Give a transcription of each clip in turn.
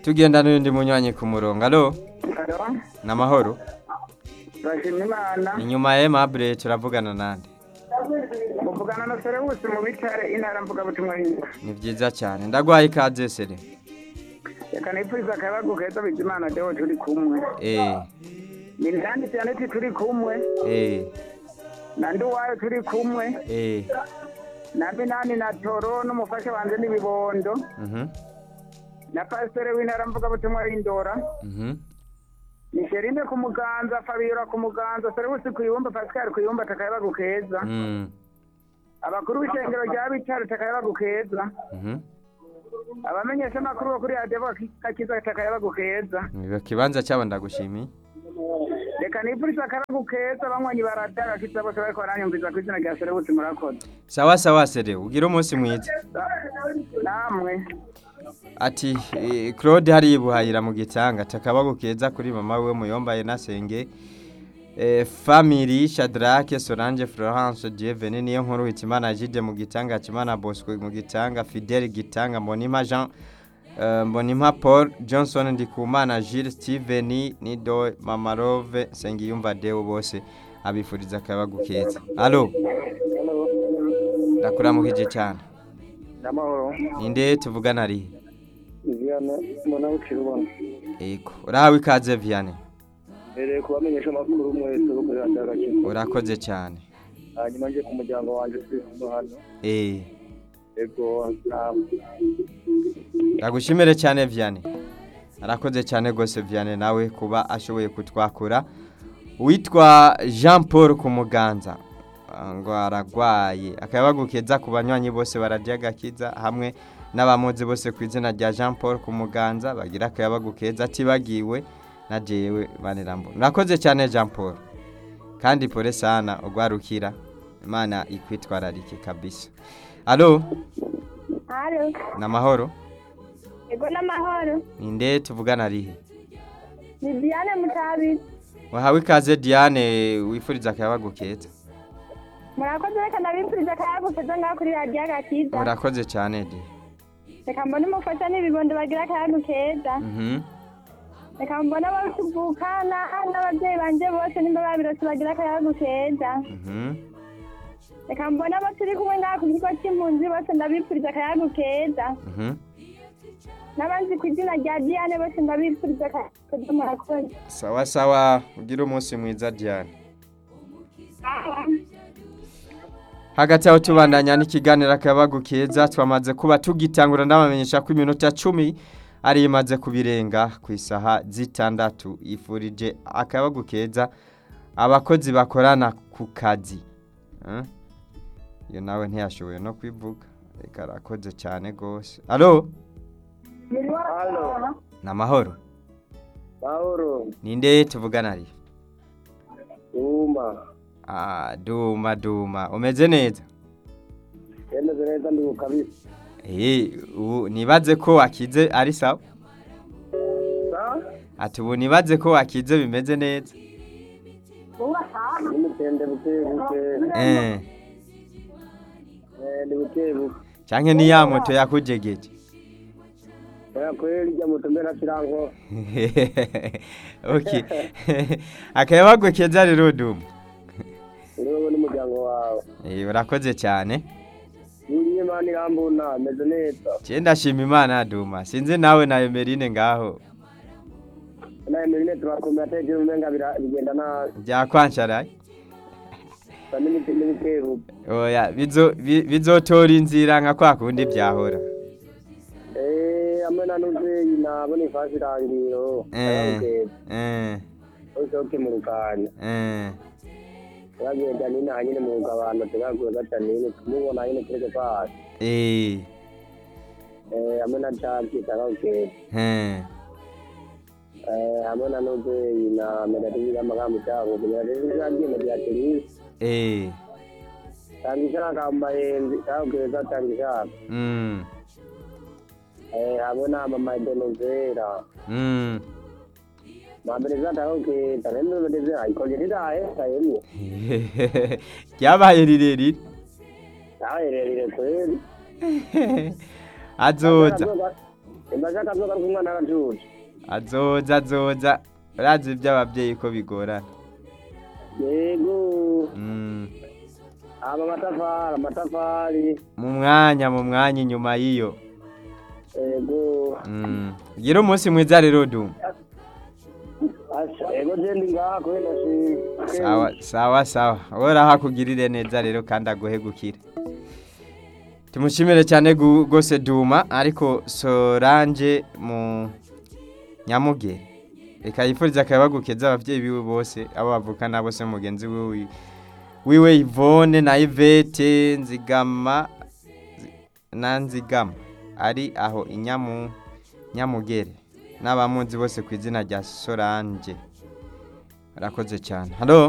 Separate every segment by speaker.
Speaker 1: tugenda n'undi munywanyi ku murongo alo
Speaker 2: Alo,
Speaker 1: ni amahoro
Speaker 2: turashima Imana
Speaker 1: inyuma ya Aimable turavugana nande
Speaker 2: muvugana na Serewusi mu bitare intara mvugabutumwa y'Imana
Speaker 1: ni byiza cyane ndagwaye ikaze sere
Speaker 2: reka nipfuriza akayabagu keza Bizimana Deo turi kumwe
Speaker 1: eh
Speaker 2: ni Nandi Janeti turi kumwe
Speaker 1: eh
Speaker 2: na Nduwayo turi kumwe
Speaker 1: eh
Speaker 2: na Binani na Toro n'umufasha wanje n'ibibondo
Speaker 1: mhm
Speaker 2: na Pasiteri w'intara mvugabutumwa y'Indora
Speaker 1: mhm
Speaker 2: ni Sherine ku muganza Fabiola ku muganza Serewusi ku ibumba Pascal ku ibumba takayabagu keza
Speaker 1: mm
Speaker 2: abakuru b'ishengero rya bitare takayabagu keza
Speaker 1: mhm
Speaker 2: abamenyesha amakuru bo kuri radiyo kakiza takayabagu keza
Speaker 1: Ico kibanza cyabo ndagushimiye
Speaker 2: reka nipfuriza akaragu keza banywanyi baradaga kiza bose bariko baranyumviza ku izina rya serebusi murakoze
Speaker 1: sawa sawa sere ugira umunsi mwiza
Speaker 2: namwe
Speaker 1: ati eh, Claude hari ibuhayira mu gitanga takabago keza kuri mama we muyombaye nasenge eh, family Shadrake Solange Florence Dievene niyo nkuru hitimana Jide mu gitanga Kimana Bosco mu gitanga Fidel gitanga Mbonima Jean eh, Mbonima Paul Johnson Ndikumana Gilles Steven Nido Mama Rove Sengiyumva Deo bose abifuriza akabago keza allo ndakuramukije cyane
Speaker 2: namahoro
Speaker 1: ninde tuvugana ari
Speaker 2: iviyane mbona bucira ubona
Speaker 1: Ego urahawe ikaze Vianney
Speaker 2: mbere kubamenyesha amakuru mwese bo kuri radiyo gakiza
Speaker 1: urakoze cyane
Speaker 2: hanyuma nje ku muryango wanje turi kumwe hano
Speaker 1: eh
Speaker 2: ego namwe
Speaker 1: ndagushimire cyane Vianney arakoze cyane rwose Vianney nawe kuba ashoboye kutwakura witwa Jean Paul ku muganza Ah, ngo aragwaye akabagukeza ku banywanyi bose bararya gakiza hamwe n'abamuzi bose ku izina rya Jean Paul ku muganza bagira akabagukeza atibagiwe na jewe banerambo urakoze cyane Jean Paul kandi pole sana ugwarukira imana ikwitwararike kabisa alo
Speaker 3: Halo,
Speaker 1: namahoro
Speaker 3: ego n'amahoro.
Speaker 1: ninde tuvugana rihe
Speaker 3: Ni Diane Mutabi.
Speaker 1: wahawe ikaze Diane wifuriza akayabagu keza
Speaker 3: Murakoze reka ndabifuriza akayago keza ngaho kuri radiyo agakiza.
Speaker 1: urakoze cyane di
Speaker 3: Reka mbone umufasha n'ibibondo bagira akayago keza.
Speaker 1: Mhm.
Speaker 3: Reka mbone abavukana n'ababyeyi banje bose nimba babirose bagira akayago keza.
Speaker 1: Mhm.
Speaker 3: Reka mbone abo turi kumwe ngaho ku kigo cy'impunzi bose ndabifuriza akayago keza.
Speaker 1: Mhm.
Speaker 3: N'abanzi ku izina rya Diane bose ndabifuriza akayago keza murakoze.
Speaker 1: sawa sawa ugire umunsi mwiza Diane hagati aho tubandanya n'ikiganiro akayabagu keza twamaze kuba tugitangura ndabamenyesha ko iminota cumi ari imaze kubirenga ku isaha zitandatu yifurije akayabagu keza abakozi bakorana ku kazi Eh? iyo nawe ntiyashoboye no kwivuga reka arakoze cyane rwose alo
Speaker 2: halo
Speaker 1: ni amahoro
Speaker 2: mahoro
Speaker 1: ninde tuvugana ari
Speaker 2: uma
Speaker 1: Ah, duma duma umeze neza
Speaker 2: yemeze neza ndi kabisa
Speaker 1: Eh, ubu nibaze ko wakize ari sawa ati ubu nibaze ko wakize bimeze neza
Speaker 2: n'umutende buke buke
Speaker 1: eh
Speaker 2: ni buke buke
Speaker 1: canke ni ya moto yakujegeje
Speaker 2: oya kweli rya moto mbere nasiranko
Speaker 1: okay akayabagwe keza rero duma
Speaker 2: uri wowe n'umuryango wawe
Speaker 1: eh urakoze cyane
Speaker 2: Yuriye imana irambona meze neza
Speaker 1: je ndashima imana duma sinzi nawe na Emeline ngaho
Speaker 2: nawe mirine turakomeye atekereje umenga bira- bigenda nabi
Speaker 1: byakwansharaye
Speaker 2: sa n'imiti n'ibiteru
Speaker 1: oya bizo bi- bizotora inzira nka kwa kundi byahora
Speaker 2: eh hamwe na nuzeyi nabona ifasi irangiro
Speaker 1: eh eh
Speaker 2: usohoke mu rukanya
Speaker 1: eh
Speaker 2: turagenda nina nyine mu rugabano tugakuye gatanine tumubona nyine tureke kwasi
Speaker 1: eh
Speaker 2: eh hamwe na caki tagaukeza
Speaker 1: eh
Speaker 2: eh hamwe na nuzeyi na medativi y'amagambo cyangwa medativi y'agenda bya terisi
Speaker 1: eh
Speaker 2: tanga ishaka amayenzi tagaukeza tanga ishaka
Speaker 1: mm
Speaker 2: eh hamwe na mama denozera
Speaker 1: mm
Speaker 2: mambere zatagaukeza nendo medativi ikoje riraye kayemye
Speaker 1: ryabaye rirerire
Speaker 2: tahererire kweli
Speaker 1: azoza
Speaker 2: ndashaka azoga kumwana w'ajuje
Speaker 1: azoza azoza urazi iby'ababyeyi ko bigorana
Speaker 2: yego
Speaker 1: Mm,
Speaker 2: aba amatafari amatafari
Speaker 1: mu mwanya mu mwanya inyuma y'iyo
Speaker 2: yego
Speaker 1: Mm, gira umunsi mwiza rero du
Speaker 2: asha yego jendi ngaha kubera shi
Speaker 1: sawa sawa sawa ora hakugirire neza rero kandi aguhe gukira tumushimire cyane gu- gose duma ariko soranje mu nyamugere reka yifuriza akabagukeza abavyeyi biwe bose abo bavukana bose mugenzi wiwe wiwe Yvonne na Yvette nzigama zi- na nzigama ari aho inyamu nyamugere n'abamunzi bose ku izina rya Solange Arakoze cyane. Halo,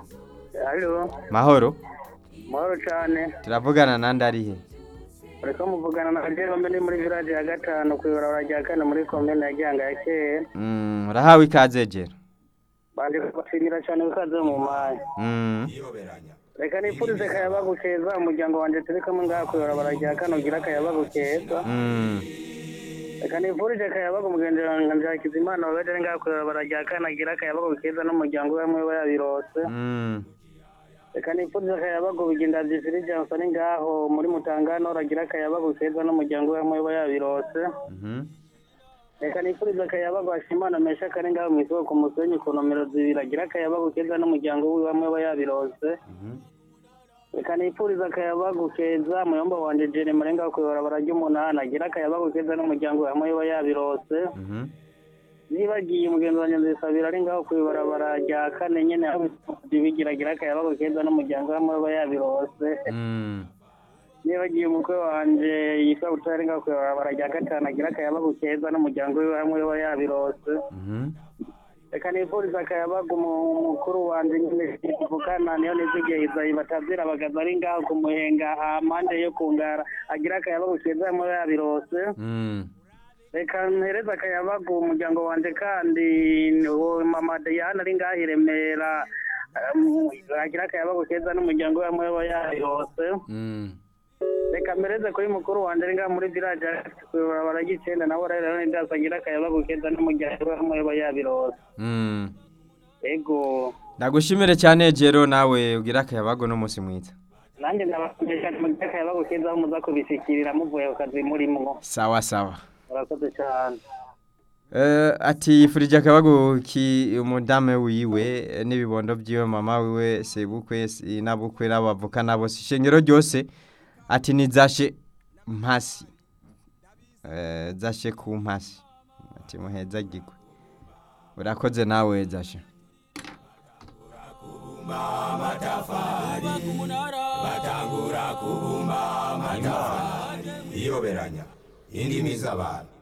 Speaker 2: halo
Speaker 1: mahoro.
Speaker 2: mahoro cyane
Speaker 1: Turavugana nande ari he?
Speaker 2: uriko muvugana na Adele mbe ni muri village ya gatanu ku ibarabara rya kane muri komine ya Gihanga ya kera
Speaker 1: Mm, urahawe ikaze jero.
Speaker 2: banje kubashimira cyane bikaze mu mayi
Speaker 1: Mm.
Speaker 2: reka nifurize akayabagu keza umuryango wanjye turi kumwe ngaha ku ibarabara rya kane ugira akayabagu keza
Speaker 1: Mm.
Speaker 2: reka nifurije akayabagu mugenzi wanjye Hakizimana wabaje ari ngaha ku ibarabara rya kane agira akayabagu keza n'umuryango we hamwe we yabirose
Speaker 1: Mm.
Speaker 2: reka nifurize akayabagu biginda Gisiri Johnson ngaho muri Mutangano uragira akayabagu keza n'umuryango we hamwe we yabirose
Speaker 1: Mhm.
Speaker 2: reka nifurize akayabagu Hashimana Mesha kari ngaho mu isoko ku musenyi ku nomero zibiri agira akayabagu keza n'umuryango we hamwe we yabirose
Speaker 1: Mhm.
Speaker 2: reka nifurize akayabagu keza muyomba wanje Jere Marenga ku ibarabara ry'umunani agira akayabagu keza n'umuryango we hamwe we yabirose
Speaker 1: Mhm.
Speaker 2: nibagiye umugenzi wanjye nzisabira ari ngaho ku ibarabara rya kane nyene aho bigira agira akayabagu keza n'umuryango we hamwe we yabirose
Speaker 1: Mm.
Speaker 2: nibagiye umukwe wanje yitwa Butare ari ngaho ku ibarabara rya gatanu agira akayabagu keza n'umuryango we hamwe we yabirose
Speaker 1: Mhm.
Speaker 2: reka nifuriza akayabagu mu- mukuru wanje nyine tuvukana niyo nizigiye izayi batazira bagaza ari ngaho ku muhenga hampande yo kungara agira akayabagu keza hamwe we yabirose
Speaker 1: Mm.
Speaker 2: reka mpereze akayabagu umuryango wanje kandi uwo mama Diane ari ngaho i Remera um, agira akayabagu keza n'umuryango we hamwe we yabirose
Speaker 1: Mm.
Speaker 2: reka mpereze kuri mukuru wanje ari ngaho muri village barabara ry'icenda nawe rero ndasa agira akayabagu keza n'umuryango we hamwe we yabirose
Speaker 1: Mm.
Speaker 2: ego
Speaker 1: Ndagushimire cyane jero nawe ugira akayabago n'umunsi mwiza.
Speaker 2: nanjye ndabamenyesha mugira akayabagu keza aho muza kubishikirira muvuye ku kazi murimwo
Speaker 1: Sawa sawa.
Speaker 2: murakoze cyane
Speaker 1: Eh, ati yifurije akabago ki umudame wiwe eh, n'ibibondo by'iwe mama wiwe sebukwe si- nabukwe n'abavukana bose ishengero ryose ati nizashe mpasi eh, zashe ku mpasi ati muheza gigwe urakoze nawe zashe
Speaker 4: batangura kubumba amatafari iyoberanya indimi z'abantu